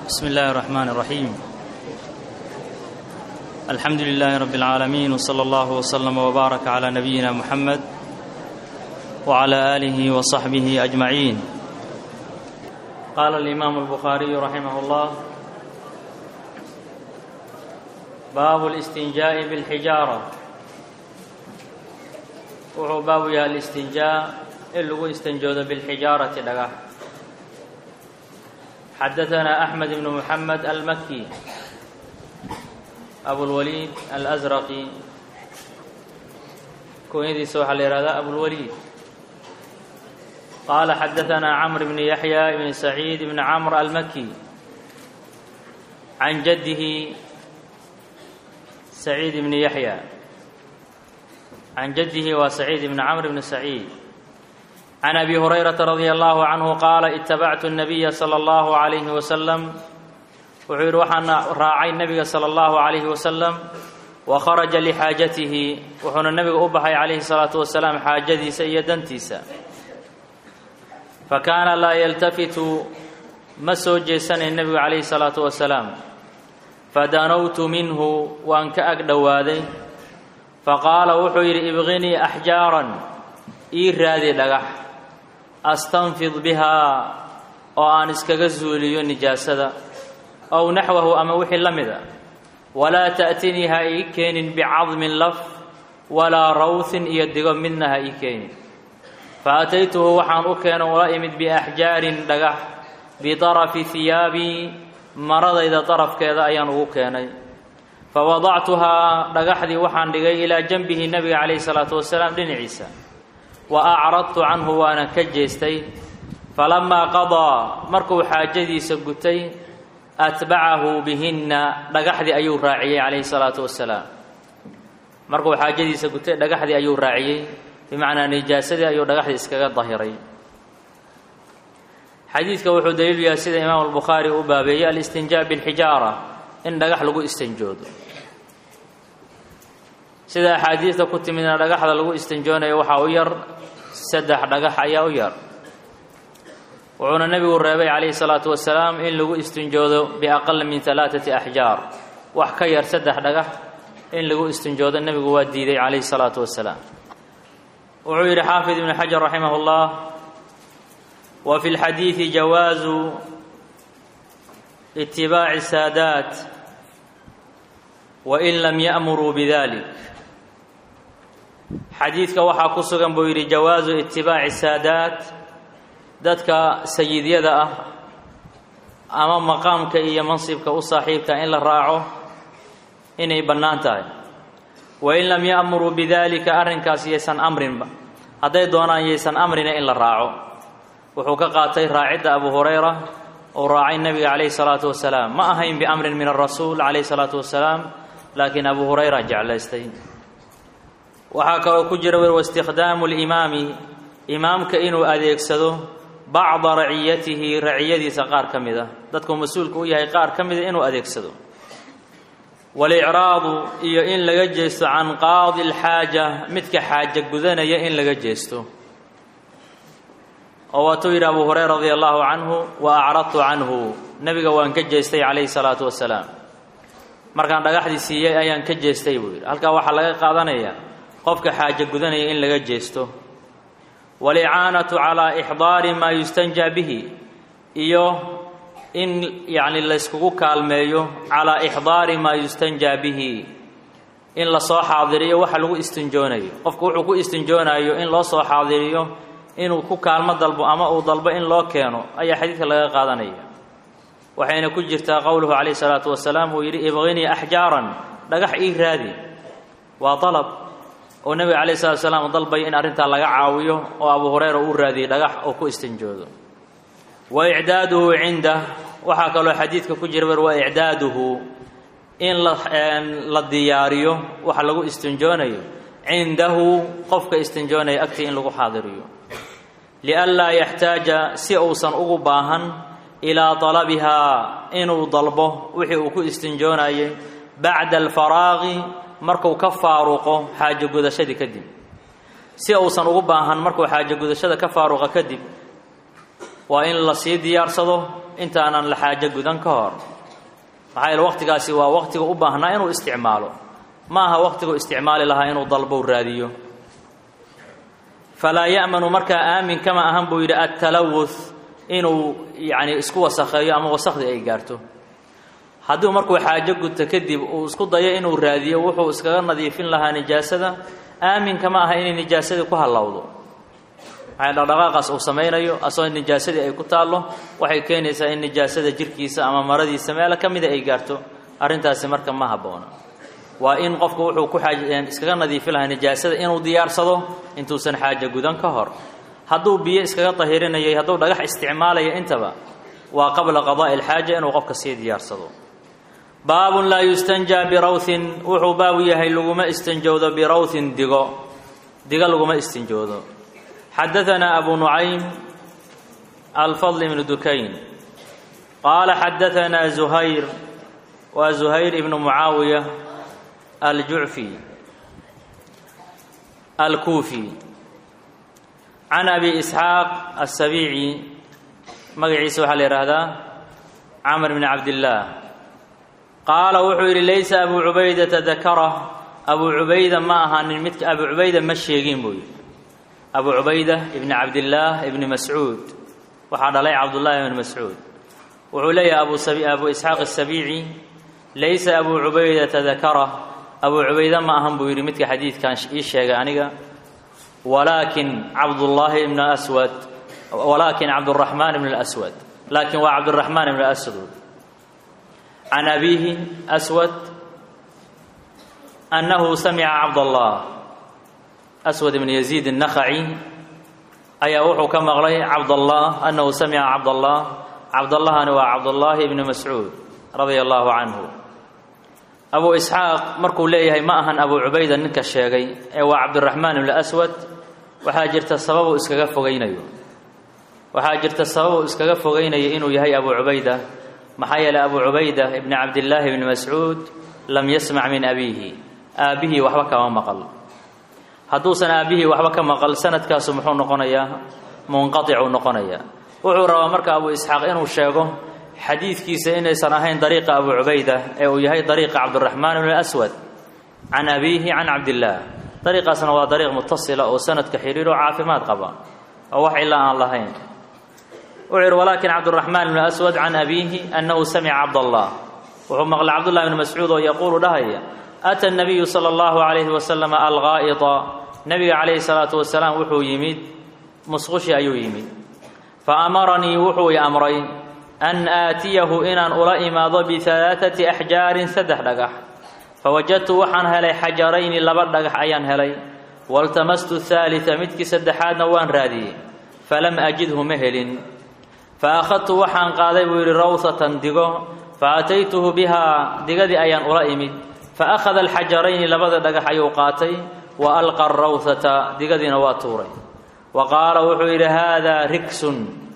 بسم الله الرحمن الرحيم الحمد لله رب العالمين وصلى الله وسلم وبارك على نبينا محمد وعلى اله وصحبه اجمعين قال الامام البخاري رحمه الله باب الاستنجاء بالحجاره wuxuu baabu yahay الاstinjaa in lagu istanjoodo biاlxijaarati dhagax xadaثna أحmed بن محamed almaki abulwaliid alأsraqi kunyadiisa waxaa la yihahdaa abulwaliid qaala xadaثna cmr bn yaحya bn سacيid bn cmr almaki can jadihi سacيid bn yaحya can jadihi waa saciid bn cmr bn saciid can abi hurayrata radia allahu canhu qaala itabactu nabiya sala allahu calayhi wasalam wuxuu yidhi waxaana raacay nebiga sala allahu calayhi wasalam wa kharaja lixaajatihi wuxuuna nebiga u baxay calayhi salaatu wasalaam xaajadiisa iyo dantiisa fa kaana laa yaltafitu ma soo jeesanayn nebigu calayhi salaatu wasalaam fadanowtu minhu waan ka ag dhowaaday faqaala wuxuu yidhi ibqinii axjaaran ii raadi dhagax astanfid bihaa oo aan iskaga zuuliyo nijaasada ow naxwahu ama wixii la mida walaa ta'tinii ha ii keenin bicadmin laf walaa rawhin iyo digo midna ha ii keenin fa ataytuhu waxaan u keeno ula imid biaxjaarin dhagax bidarafi hiyaabii maradayda darafkeeda ayaan ugu keenay fawadactuhaa dhagaxdii waxaan dhigay ilaa janbihi nebiga calayhi salaatu wasalaam dhinaciisa wa acradtu canhu waana ka jeestay falamaa qadaa markuu xaajadiisa gutay atbacahu bihinna dhagaxdii ayuu raaciyey calayhi salaatu wasalaam markuu xaajadiisa gutay dhagaxdii ayuu raaciyey bimacnaa nijaasadii ayuu dhagaxdii iskaga dahiray xadiidka wuxuu daliilu yahay sida imaamu albukhaari u baabeeyey alistinjaa bilxijaara in dhagax lagu istanjoodo sida axaadiidta ku timidna dhagaxda lagu istanjoonayo waxaa u yar saddex dhagax ayaa u yar wuxuuna nebigu reebay calayhi salaatu wasalaam in lagu istinjoodo biaqala min alaaati axjaar wax ka yar saddex dhagax in lagu istinjoodo nebigu waa diiday calayhi salaatu wasalaam wuxuu yidhi xaafid ibnu xajar raximah اllah wa fi lxadiidi jawaazu itibaaci saadaat wain lam ya'muruu bidalik xadiidka waxaa ku sugan buu yidhi jawaasu itibaaci saadaat dadka sayidyada ah ama maqaamka iyo mansibka u saaxiibka in la raaco inay bannaan tahay wain lam ya'muruu bidalika arrinkaas yaysan amrinba hadday doonaan yaysan amrina in la raaco wuxuu ka qaatay raacidda abu hurayra uu raacay nebiga calayhi salaatu wasalaam ma ahayn biamrin min arasuul calayhi salaatu wasalaam laakiin abu hurayra jeclaystay waxaa kaloo ku jira wer waistikhdaamu limaami imaamka inuu adeegsado bacda raciyatihi raciyadiisa qaar ka mid ah dadkuu mas-uulka u yahay qaar ka mida inuu adeegsado walicraadu iyo in laga jeesto can qaadi alxaaja midka xaaja gudanaya in laga jeesto oo waatuu yidhi abu hurayra radia allahu canhu wa acradtu canhu nebiga waan ka jeestay calayhi salaatu wasalaam markaan dhagaxdii siiyey ayaan ka jeestay buu yidhi halkaa waxaa laga qaadanayaa qofka xaajo gudanaya in laga jeesto walicaanatu calaa ixdaari maa yustanjaa bihi iyo in yacni layskugu kaalmeeyo calaa ixdaari maa yustanjaa bihi in lasoo xaadiriyo waxa lagu istinjoonayo qofku wuxuu ku istinjoonayo in loo soo xaadiriyo inuu ku kaalmo dalbo ama uu dalbo in loo keeno ayaa xadiidka laga qaadanaya waxayna ku jirtaa qowluhu calayhi salaatu wasalaam uu yidhi ibqinii axjaaran dhagax ii raadi waa dalab oo nebiga calayhi salatu wasalaam dalbay in arrintaa laga caawiyo oo abu hurayra uu raadiyey dhagax oo ku istinjoodo wa icdaaduhu cindah waxaa kaloo xadiidka ku jira wer wa icdaaduhu in la diyaariyo waxa lagu istinjoonayo cindahu qofka istinjoonaya agtii in lagu xaadiriyo lianlaa yaxtaaja si uusan ugu baahan ilaa dalabihaa inuu dalbo wixii uu ku istinjoonayay bacda alfaraaqi markuu ka faaruqo xaajo gudashadii kadib si uusan ugu baahan markuu xaajo gudashada ka faaruqa kadib waa in la sii diyaarsado intaanan la xaajo gudan ka hor maxaa yeele waqtigaasi waa waqtiga u baahnaa inuu isticmaalo ma aha waqtigu isticmaali lahaa inuu dalbow raadiyo falaa ya'manu markaa aamin kama ahan buu yidhi attalawuth inuu yacni isku wasakheeyo ama wasakhdii ay gaarto hadduu markuu xaajo gudto kadib uu isku dayo inuu raadiyo wuxuu iskaga nadiifin lahaa nijaasada aamin kama aha inay nijaasadii ku hallowdo maxay dhaqdhaqaaqaas uu samaynayo asagoo nijaasadii ay ku taallo waxay keenaysaa in nijaasada jirkiisa ama maradiisa meelo ka mida ay gaarto arrintaasi marka ma habboona waa in qofku wuxuu ku xaaj iskaga nadiifin lahaa nijaasada inuu diyaarsado intuusan xaajo gudan ka hor hadduu biyo iskaga tahirinayay hadduu dhagax isticmaalayo intaba waa qabla qadaa'i alxaaja inuu qofka sii diyaarsado baabun laa yustanjaa birawhin wuxuu baabu yahay laguma istinjowdo birawhin digo digo laguma istinjoodo xadaanaa abu nucaym alfadl ibnu dukayn qaala xadaanaa zuhayr waa zuhayr ibnu mucaawiya aljucfi alkuufi can abi isxaaq asabiici magaciisa waxaa la yidhaahdaa camr bni cabdillaah qaala wuxuu yidhi laysa abuu cubaydata dakara abuu cubayda ma ahaanin midka abuu cubayda ma sheegin buu yidhi abuu cubayda ibni cabdillaah ibni mascuud waxaa dhalay cabdullaahi ibni mascuud wuxuu leeyahay abuu isxaaq asabiici laysa abuu cubaydata dakara abuu cubayda ma ahan buu yidhi midka xadiidkan ii sheegay aniga walaakin cabdullaahi ibn aswad walaakin cabduraxmaan ibn اlaswad laakin waa cabduraxmaan ibn aswad can abiihi aswad annahu samica cabdallah aswad ibn yaziid الnakhaci ayaa wuxuu ka maqlay cabdallah annahu samica cabdallah cabdallahani waa cabdullaahi ibni mascuud radia allahu canhu abu isxaaq markuu leeyahay ma ahan abu cubayda ninka sheegay ee waa cabdiraxmaan ibn aswad waxaa jirta sababuu iskaga fogaynayo waxaa jirta sababuu iskaga fogaynayo inuu yahay abu cubayda maxaa yeeley abu cubayda ibni cabdillaahi ibni mascuud lam yasmac min abiihi aabbihii waxba kama maqal hadduusan aabbihii waxba ka maqal sanadkaasu muxuu noqonayaa munqaticuu noqonayaa wuxuu rabaa marka abu isxaaq inuu sheego xadiidkiisa inaysan ahayn dariiqa abu cubayda ee uu yahay dariiqa cabdiraxmaan ibn aswad can abiihi can cabdillaah dariiqaasna waa dariiq mutasila oo sanadka xidhiiroo caafimaad qaba oo wax ilaa aan lahayn wuxuu yidhi walaakin cabdiraxmaan ibn aswad can abiihi annahu samica cabdallah wuxuu maqlay cabdullahi ibni mascuud oo yaquulu dhahaya ata nabiyu sala allahu calayhi wasalam algaa'ita nebiga calayhi salaatu wasalaam wuxuu yimid musqushi ayuu yimid fa amaranii wuxuu i amray an aatiyahu inaan ula imaado bialaaati axjaarin saddex dhagax fawajadtu waxaan helay xajarayni laba dhagax ayaan helay waltamastu haalita midkii saddexaadna waan raadiyey falam ajidhu ma helin fa akhadtu waxaan qaaday buu yidhi rawhatan digo fa ataytuhu bihaa digadii ayaan ula imid fa akhada alxajarayni labada dhagax ayuu qaatay wa alqa arawhata digadiina waa tuuray wa qaala wuxuu yidhi haadaa rigsun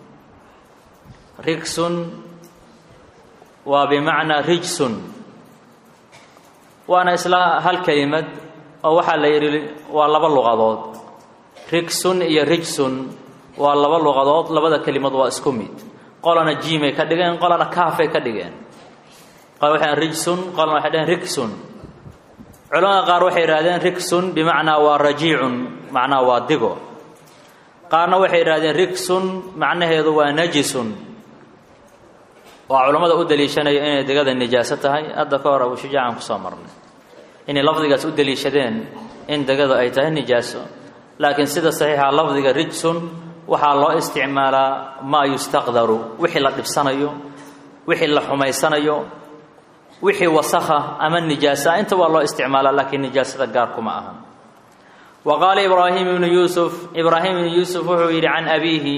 rigsun waa bimacnaa rijsun waana isla hal kelimad oo waxaa la yidhi waa laba luqadood rigsun iyo rijsun waa laba luqadood labada kelimad waa isku mid qolana jiimay ka dhigeen qolana kaafay ka dhigeen qol waxay rijsun qolana waxay dhaheen rigsun culamada qaar waxay yidhahdeen rigsun bimacnaa waa rajiicun macnaa waa digo qaarna waxay yidhahdeen rigsun macnaheedu waa najisun waa culammada u daliishanaya inay digada nijaaso tahay hadda ka hor abushujaacan kusoo marnay inay lafdigaas u daliishadeen in digadu ay tahay nijaaso laakiin sida saxiixa lafdiga rijsun waxaa loo isticmaalaa maa yustaqdaru wixii la dhibsanayo wixii la xumaysanayo wixii wasakha ama nijaasa inta waa loo isticmaalaa laakiin nijaasada gaar kuma aha wa qaala ibraahim ibnu yuusuf ibraahim ibnu yuusuf wuxuu yidhi can abiihi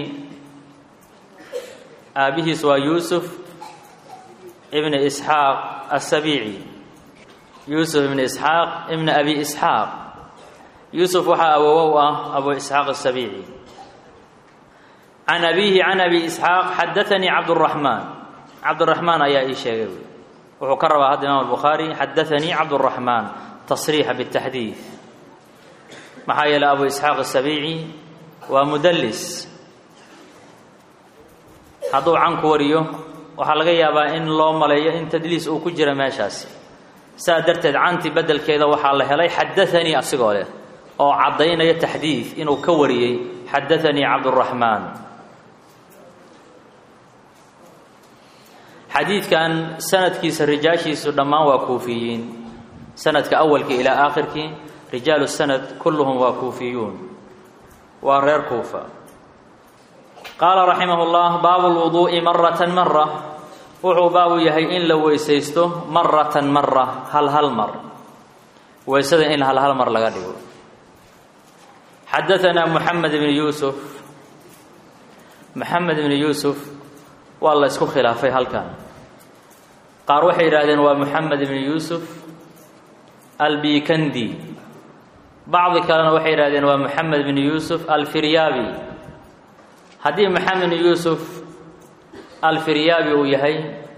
aabihiis waa yuusuf ibn isxaaq asabiici yuusuf ibn isxaaq ibn abi isxaaq yuusuf waxaa awowow ah abu isxaaq asabiici can abiihi can abi isxaaq xadaanii cabduraxmaan cabduraxmaan ayaa ii sheegay wuxuu ka rabaa hadda imaam albukhaari xadaanii cabduraxmaan tasriixa bitaxdiid maxaa yeeley abu isxaaq asabiici waa mudallis hadduu canku wariyo waxaa laga yaabaa in loo maleeyo in tadliis uu ku jira meeshaasi saa darteed canti beddelkeeda waxaa la helay xadaanii asigoo leh oo caddaynaya taxdiid inuu ka wariyey xadaanii cabduraxmaan xadiidkan sanadkiisa rijaashiisu dhammaan waa kuufiyiin sanadka awalkii ilaa aakhirkii rijaalu sanad kulluhum waa kuufiyuun waa reer kuufa qaala raximah اllah baabu lwuduu'i maratan mara wuxuu baabu yahay in la weysaysto maratan mara hal hal mar weysada in hal hal mar laga dhigo xadaanaa moxamed ibn yuusuf moxamed ibn yuusuf waa la isku khilaafay halkan qaar waxay yidhaahdeen waa moxamed ibn yuusuf albikandi bacdi kalena waxay yidhahdeen waa moxamed ibn yuusuf alfiryaabi haddii moxamed ibn yuusuf alfiryaabi uu yahay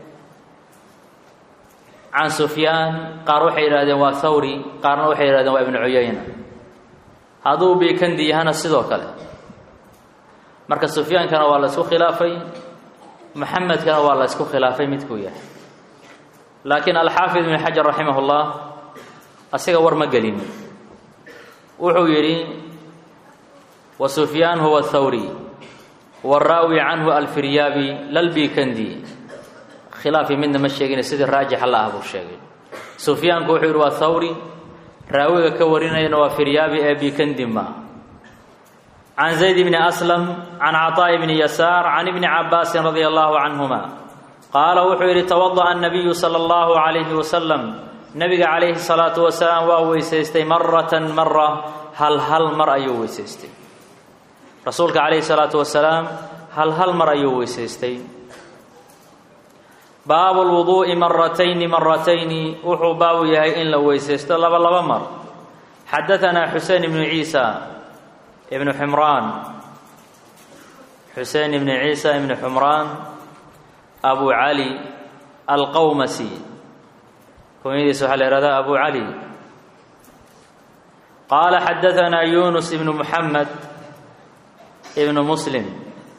can sufyaan qaar waxay yidhahdeen waa thawri qaarna waxay yidhahdeen waa ibnu cuyayna hadduu bikandi yahana sidoo kale marka sufyaankana waa la isku khilaafay moxamedkana waa la isku khilaafay midkuu yahay laakiin alxaafid ibn xajar raximah اllah asiga war ma gelin wuxuu yidhi wa sufyaan huwa thawri waraawi canhu alfiryaabi lalbikandi khilaafi midna ma sheegin sidii raajixa la ah buu sheegay sufyaanku wuxuu yidhi waa thawri raawiga ka warinayana waa firyaabi ee bikandi ma can zayd bni aslam can caطaaءi bni yasaar can ibni cabaasin radia allahu canhuma qaala wuxuu yidhi tawadaأa الnabiyu salى اllahu عalayhi wasalam nabiga calayhi الsalaatu wasalaam waa weysaystay maratan mara hal hal mar ayuu weysaystay rasuulka calayhi الsalaatu wasalaam hal hal mar ayuu weysaystay baabu lwuduu'i maratayni maratayni wuxuu baabu yahay in la weysaysto laba laba mar xadaanaa xusein ibnu ciisa ibnu xumraan xusein ibnu ciisa ibnu xumraan abu cali alqawmasi kunyadiisa waxaa la ihahdaa abu cali qaala xadaanaa yunus ibnu muxamed ibnu muslim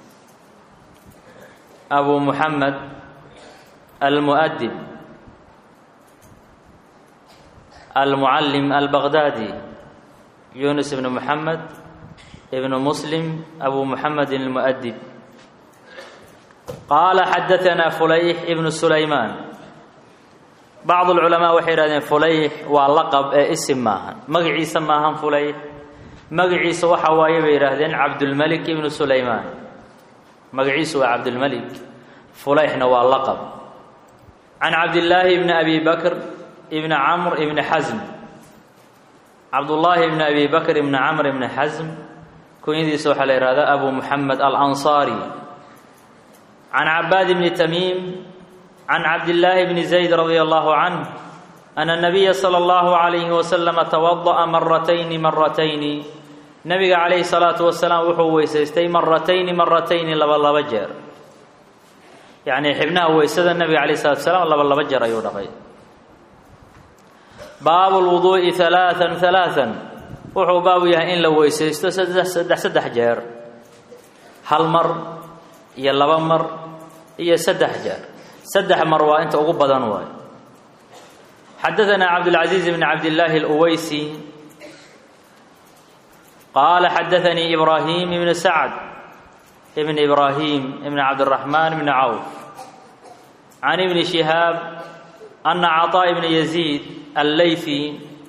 abu muxamed almuؤdib almucallim albaqdaadi yunus ibnu muxamed ibnu muslim abu muxamedin almuؤdib qaala xadaanaa fulayx ibnu sulaymaan bacd اlculamaa waxay yihahdeen fulayx waa laqab ee isim maahan magaciisa maahan fulayx magaciisa waxa waaye bay yidhaahdeen cabdulmelik ibnu sulaymaan magaciisu waa cabdulmelik fulayxna waa laqab can cabdillaahi bni abi bakr ibni camr ibni xasm cabdullaahi bni abi bakr ibni camr ibni xasm kunyadiisa waxaa la yihahdaa abu muxamed alansaari can cabaad bni tamiim can cabdillaahi bni zayd radia allahu canh ana nabiya sala allahu calayhi wasalama tawada'a maratayni maratayni nabiga calayhi salaatu wasalaam wuxuu weysaystay maratayni maratayni laba laba jeer yacnii xibnaha weysada nabiga calayh salatu salaam laba laba jeer ayuu dhaqay baabu lwuduu'i halaaan halaaan wuxuu baabu yahay in la weysaysto saddex saddex saddex jeer hal mar iyo laba mar iyo saddex jeer saddex mar waa inta ugu badan waayo xadaanaa cabdulcaziiz bni cabdillaahi aluweysi qaala xadaanii ibraahim ibnu sacd ibn ibraahim ibn cabdiraxmaan ibni cawf can ibni shihaab ana caطaa ibna yaziid alleyfi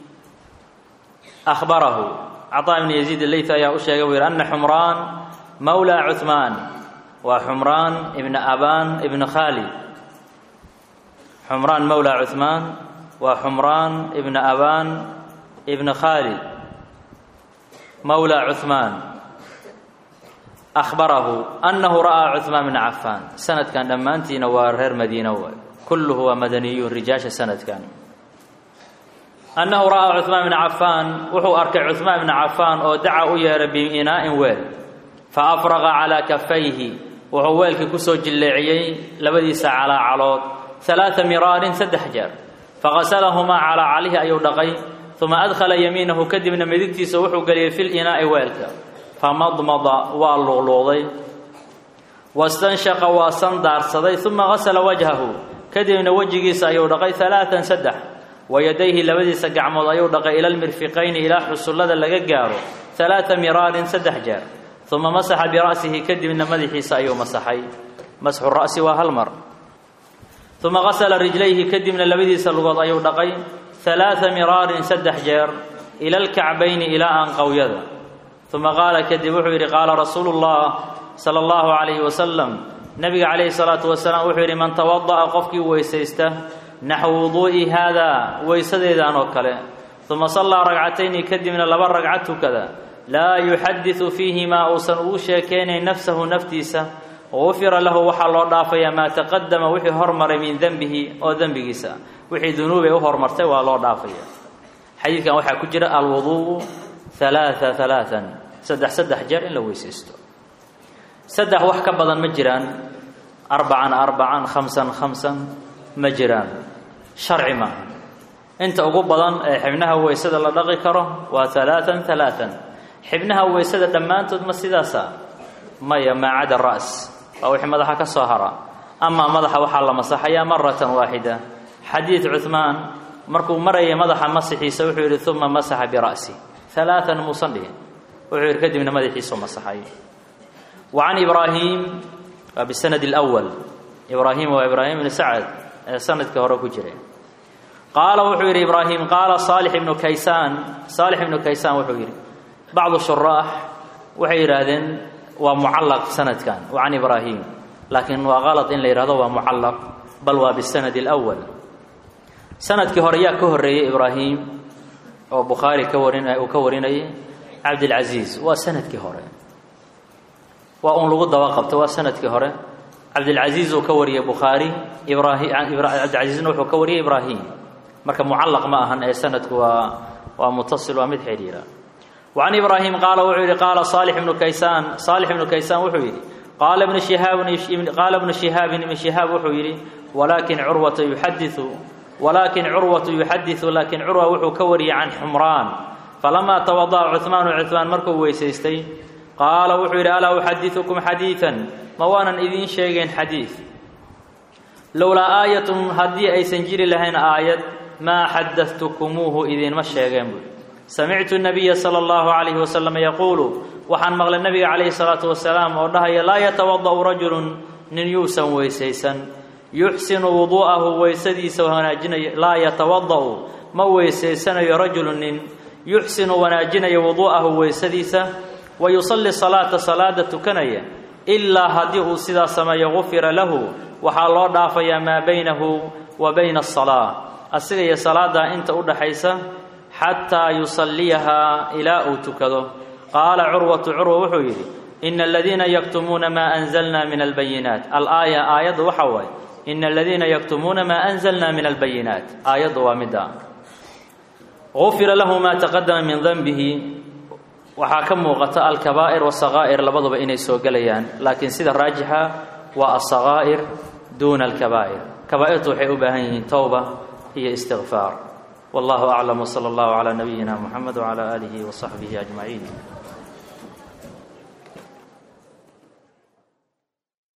ahbarahu caطaa ibna yaziid alleyfi ayaa u sheegay buu yidhi ana xumraan mawla cuhmaan waa xumraan ibna abaan ibna khaalid xumraan mawla cuhmaan waa xumraan ibna abaan ibna khaalid mawla cuhmaan ahbarahu annahu ra'aa cuhmaan bna cafaan sanadkan dhammaantiina waa reer madiina waay kulluhu waa madaniyuun rijaasha sanadkan annahu ra'aa cuhmaan bna cafaan wuxuu arkay cuhmaan bna cafaan oo daca u yeeray biinaa'in weel fa afraqa calaa kafayhi wuxuu weelkii kusoo jilleeciyey labadiisa calaacalood alaaa miraarin saddex jeer faqasalahumaa calaa calihi ayuu dhaqay uma adkhala yamiinahu kadibna midigtiisa wuxuu geliyey fil inaa'i weelka famadmada waa luqluuqday wastanshaqa waa sandaarsaday uma gasala wajhahu kadibna wejigiisa ayuu dhaqay alaaan saddex wayadayhi labadiisa gacmood ayuu dhaqay ila lmirfiqayni ilaa xusullada laga gaaro alaaa miraarin saddex jeer uma masaxa bira'sihi kadibna madaxiisa ayuu masaxay masxu ra'si waa hal mar uma gasala rijlayhi kadibna labadiisa lugood ayuu dhaqay alaaa miraarin saddex jeer ila alkacbayni ilaa aanqowyada uma qaala kadib wuxuu yidhi qaala rasuulu llah sala allahu calayhi wasalam nabiga calayhi salaatu wasalaam wuxuu yidhi man tawada'a qofkii weysaysta naxwu wuduu'i haadaa weysadeedaan oo kale uma sallaa ragcatayni kadibna laba ragca tukada laa yuxadisu fiihimaa uusan ugu sheekeynayn nafsahu naftiisa gufira lahu waxaa loo dhaafayaa maa taqadama wixii hormaray min dembihi oo dembigiisa wixii dunuubay u hormartay waa loo dhaafaya xadiidkan waxaa ku jira alwuduu'u halaaa halaaan saddex saddex jeer in la weysaysto saddex wax ka badan ma jiraan arbacan arbacan khamsan khamsan ma jiraan sharci maaha inta ugu badan ee xibnaha weysada la dhaqi karo waa halaaan halaaan xibnaha weysada dhammaantood ma sidaasa maya maa cada ra's waa wixii madaxa ka soo hara amaa madaxa waxaa la masaxayaa maratan waaxida xadiid cuhmaan markuu marayay madaxa masixiisa wuxuu yidhi uma masaxa bira'si alaaan muusan dhihin wuxuu yidhi kadibna madaxiisu masaxay wa can ibraahim waa bisanad اlأwal ibraahim waa ibraahim ibnu sacad ee sanadkii hore ku jiray qaala wuxuu yidhi ibraahim qaala saalix ibnu kaysaan saalix ibnu kaysaan wuxuu yidhi bacdu shuraax waxay yidhaahdeen waa mucallaq sanadkan wa can ibraahim laakiin waa qalad in la yidhahdo waa mucallaq bal waa bisanad اlأwal sanadkii hore yaa ka horreeyey ibraahim oo bukhaari ka warin uu ka warinayay cabdilcasiis waa sanadkii hore waa un lagu daba qabto waa sanadkii hore cabdilcasiis uu ka wariyey bukhaari ibraahim cabdilcasiisna wuxuu ka wariyey ibraahim marka mucallaq ma ahan ee sanadku waa waa mutasil waa mid xidhiira wa can ibraahim qaala wuxuu yidhi qaala saalix ibnu kaysaan saalix ibnu kaysaan wuxuu yidhi qaala ibnu shihaabin qaala ibnu shihaabin ibnu shihaab wuxuu yidhi walaakin curwata yuxadiu walaakin curwatu yuxadiu laakiin curwa wuxuu ka wariyey can xumraan falamaa tawada'a cuhmaanu cuhmaan markuu weysaystay qaala wuxuu yidhi alaa uxadiukum xadiidan ma waanan idiin sheegayn xadiid lowlaa aayatun haddii aysan jiri lahayn aayad maa xadatukumuuhu idiinma sheegeen buui samictu nabiya sala allahu calayhi wasalam yaquulu waxaan maqlay nabiga calayhi salaatu wasalaam oo dhahaya laa yatawada'u rajulun nin yuusan weysaysan yuxsinu wuduu'ahu weysadiisa wanaajinayo laa yatawada'u ma weysaysanayo rajulu nin yuxsinu wanaajinayo wuduu'ahu weysadiisa wa yusalli salaata salaada tukanaya ilaa haddii uu sidaa sameeyo gufira lahu waxaa loo dhaafayaa maa baynahu wa bayna asalaa asiga iyo salaaddaa inta u dhaxaysa xataa yusalliyahaa ilaa uu tukado qaala curwatu curwa wuxuu yidhi ina aladiina yaktumuuna maa anzalna min albayinaat alaaya aayaddu waxa waaye ina aladiina yaktumuuna maa anzalna min albayinaat aayaddu waa midda gufira lahu maa taqadama min danbihi waxaa ka muuqata alkabaa'ir wasakaa'ir labaduba inay soo gelayaan laakiin sida raajixa waa asakaa'ir duuna alkabaa'ir kabaa'irtu waxay u baahan yihiin towba iyo istikfaar wallahu aclam wsala allahu calaa nabiyina muxamed wcala aalihi wasaxbihi ajmaciin